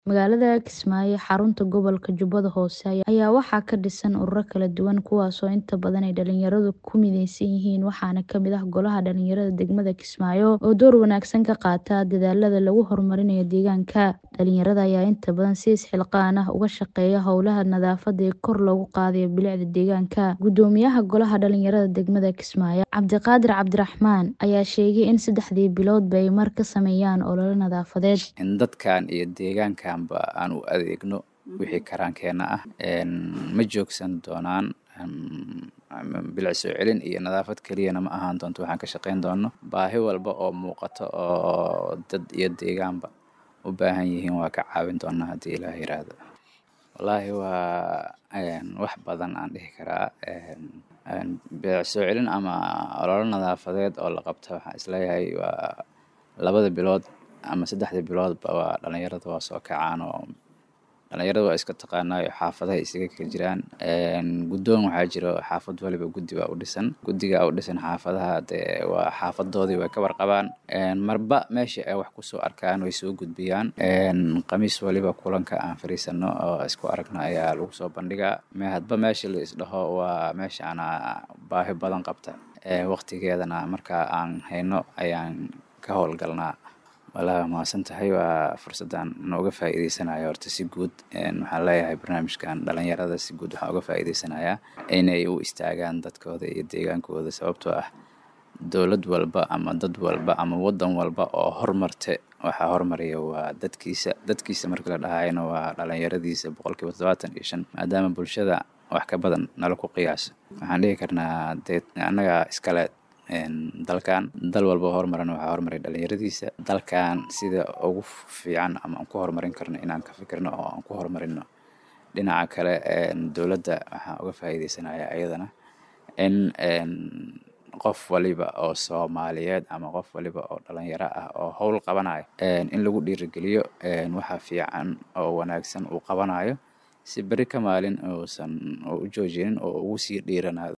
Magaalada Kismaayo, xarunta gobolka Jubbada Hoose, ayaa waxaa ka dhisan ururo kala duwan kuwaasoo inta badan ay dhalinyaradu ku mideysan yihiin waxaana ka mid ah Golaha Dhalinyarada Degmada Kismaayo oo door wanaagsan ka qaata dadaallada lagu horumarinayo deegaanka. Dhalinyarada ayaa inta badan si isxilqaan ah uga shaqeeya howlaha nadaafadda iyo kor loogu qaadayo bilicda deegaanka. Guddoomiyaha Golaha Dhalinyarada Degmada Kismaayo, Cabdiqaadir Cabdiraxmaan, ayaa sheegay in saddexdii biloodba ay mar ka sameeyaan olole nadaafadeed. in dadkan iyo deegaankanba aan u adeegno wixii karaankeena ah ma joogsan doonaan bilic soo celin iyo nadaafad keliyana ma ahaan doonto waxaan ka shaqeyn doono baahi walba oo muuqato oo dad iyo deegaanba u baahan yihiin waa ka caawin doonaa haddii ilaah yiraahdo wallaahi waa wax badan aan dhihi karaa bilic soo celin ama ololo nadaafadeed oo la qabto waxaan isleeyahay waa labada bilood ama saddexda biloodba waa dhalinyarada waa soo kacaan oo dhalinyarada waa iska taqaanaayo xaafadaha isaga kala jiraan guddoon waxaa jiro xaafad waliba guddi baa u dhisan guddiga u dhisan xaafadaha dee waa xaafadoodii way ka warqabaan marba meesha ay wax kusoo arkaan way soo gudbiyaan khamiis waliba kulanka aan fariisano oo isku aragno ayaa lagu soo bandhigaa hadba meesha la isdhaho waa meesha ana baahi badan qabta waqtigeedana marka aan hayno ayaan ka howlgalnaa walaa mahadsan tahay waa fursaddan nooga faa'iideysanayo horta si guud waxaan leeyahay barnaamijkan dhalinyarada si guud waxaan uga faa'iideysanayaa inay u istaagaan dadkooda iyo deegaankooda sababtoo ah dowlad walba ama dad walba ama waddan walba oo hormarte waxaa hormaraya waa dadkiisa dadkiisa marka la dhahayna waa dhalinyaradiisa boqolkiiba toddobaatan iyo shan maadaama bulshada wax ka badan nala ku qiyaaso waxaan dhihi karnaa dee annaga iskale dalkan dal walba horumarana waxaa horumaray dhalinyaradiisa dalkan sida ugu fiican ama aan ku horumarin karno inaan ka fikirno oo aan ku horumarino dhinaca kale dowladda waxaan uga faa'iideysanayaa iyadana in qof waliba oo soomaaliyeed ama qof waliba oo dhalinyaro ah oo howl qabanayo in lagu dhiirigeliyo waxa fiican oo wanaagsan uu qabanayo si beri ka maalin uusan u joojinin oo ugu sii dhiiranaado